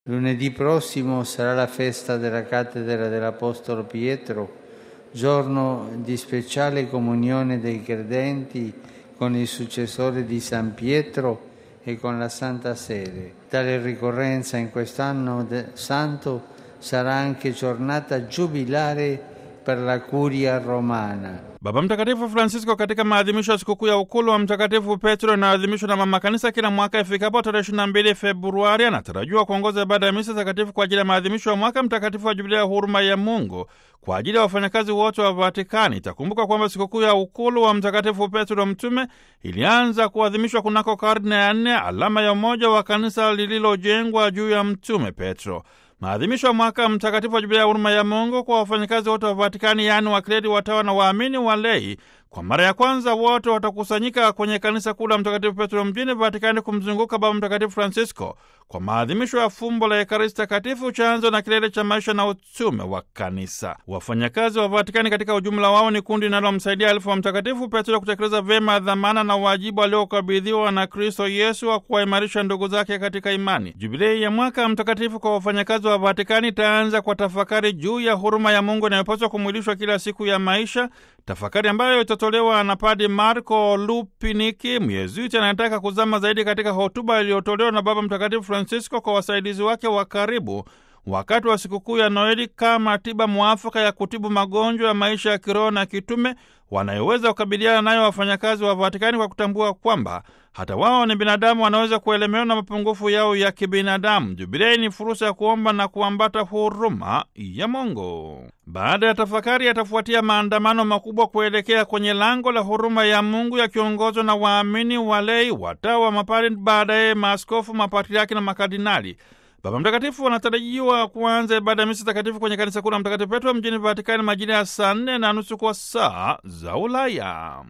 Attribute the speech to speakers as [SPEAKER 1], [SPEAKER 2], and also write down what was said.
[SPEAKER 1] Lunedì prossimo sarà la festa della cattedra dell'Apostolo Pietro, giorno di speciale comunione dei credenti con il successore di San Pietro e con la Santa Sede. Tale ricorrenza in quest'anno santo sarà anche giornata giubilare per la curia romana.
[SPEAKER 2] Baba Mtakatifu Francisco katika maadhimisho ya sikukuu ya ukulu wa Mtakatifu Petro inayoadhimishwa na mama kanisa kila mwaka ifikapo tarehe 22 Februari, anatarajiwa kuongoza ibada ya misa takatifu kwa ajili ya maadhimisho ya mwaka mtakatifu wa Jubilia ya huruma ya Mungu kwa ajili ya wafanyakazi wote wa Vatikani. Itakumbuka kwamba sikukuu ya ukulu wa Mtakatifu Petro Mtume ilianza kuadhimishwa kunako karne ya nne, alama ya umoja wa kanisa lililojengwa juu ya Mtume Petro. Maadhimisho ya mwaka mtakatifu wa Jubilia ya huruma ya Mungu kwa wafanyakazi wote wa Vatikani, yaani wakleri, watawa na waamini walei, kwa mara ya kwanza wote watakusanyika kwenye kanisa kuu la Mtakatifu Petro mjini Vatikani kumzunguka Baba Mtakatifu Francisco kwa maadhimisho ya fumbo la Ekaristi Takatifu, chanzo na kilele cha maisha na utume wa kanisa. Wafanyakazi wa Vatikani katika ujumla wao ni kundi linalomsaidia alifu wa Mtakatifu Petro kutekeleza vyema dhamana na wajibu aliokabidhiwa na Kristo Yesu wa kuwaimarisha ndugu zake katika imani. Jubilei ya mwaka mtakatifu kwa wafanyakazi wa Vatikani itaanza kwa tafakari juu ya huruma ya Mungu inayopaswa kumwilishwa kila siku ya maisha, tafakari ambayo itatolewa na Padi Marco Lupiniki, Myezuiti anayetaka kuzama zaidi katika hotuba iliyotolewa na Baba Mtakatifu Francisco kwa wasaidizi wake wa karibu wakati wa sikukuu ya Noeli kama tiba mwafaka ya kutibu magonjwa ya maisha ya kiroho na kitume wanayoweza kukabiliana nayo wafanyakazi wa Vatikani kwa kutambua kwamba hata wao ni binadamu, wanaweza kuelemewa na mapungufu yao ya kibinadamu. Jubilei ni fursa ya kuomba na kuambata huruma ya Mungu. Baada ya tafakari, yatafuatia maandamano makubwa kuelekea kwenye lango la huruma ya Mungu yakiongozwa na waamini, walei, watawa, mapari, baadaye maaskofu, mapatriaki na makardinali. Baba Mtakatifu anatarajiwa kuanza ibada ya misa takatifu kwenye kanisa kuu la Mtakatifu Petro mjini Vatikani majira ya saa nne na nusu kwa saa za Ulaya.